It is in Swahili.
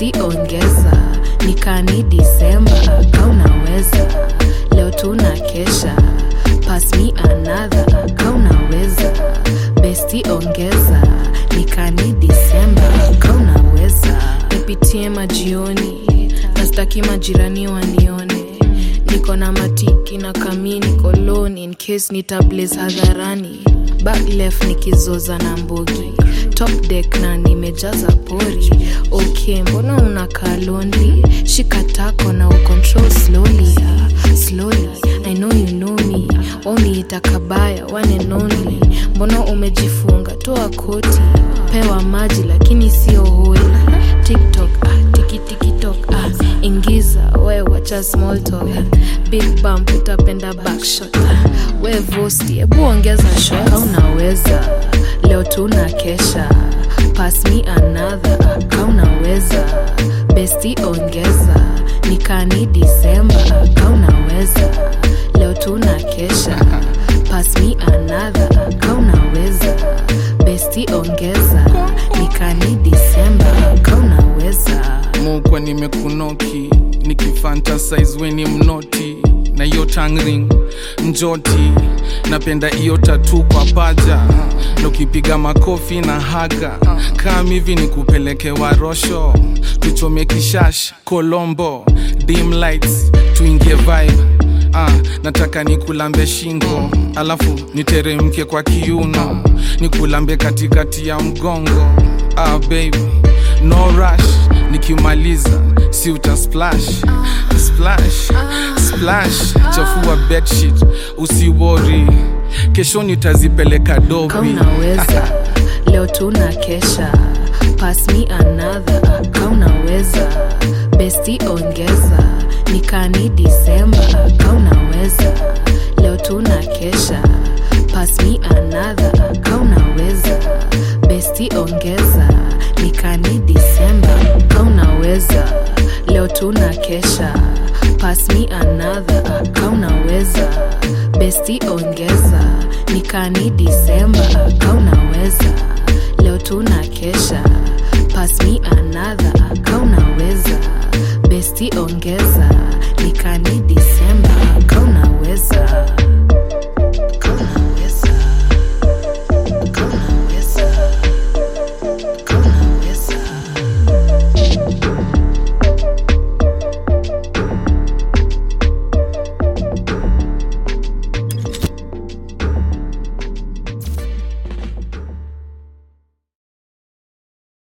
besti ongeza nikani disemba kaunaweza leo tuna kesha pass me another kaunaweza besti ongeza nikani disemba kaunaweza nipitie majioni nastaki majirani wanione niko na matiki na kamini koloni in case nitablaze hadharani back left nikizoza na mbogi top deck na nimejaza pori ok mbona unakaa lonely shika tako na ucontrol slowly slowly i know you know me waniita kabaya one and only mbona umejifunga toa koti pewa maji lakini sio holi tiktok ah, tikitiktok ah, ingiza we wacha small talk big bump utapenda backshot we vosti hebu ongeza shot unaweza leo tuna kesha pass me another kaunaweza besti ongeza nikani disemba kaunaweza leo tuna kesha pass me another kaunaweza besti ongeza nikani disemba kaunaweza mukwa nimekunoki nikifantasize weni mnoti na hiyo tangring njoti napenda hiyo tatu kwa paja na ukipiga makofi na haga kam hivi ni kupeleke warosho tuchome kishash kolombo dim lights tuingie vibe ah, nataka nikulambe shingo alafu niteremke kwa kiuno nikulambe katikati ya mgongo ah, baby no rush nikimaliza si uta splash splash splash chafua bedsheet usiwori kesho nitazipeleka dobi kaunaweza leo tuna kesha pass me another kaunaweza besti ongeza nikani disemba kaunaweza leo tuna kesha pass me another kaunaweza besti ongeza nikani disemba kaunaweza leo tuna kesha pass me another kaunaweza besti ongeza nikani disemba kaunaweza leo tuna kesha pass me another kaunaweza besti ongeza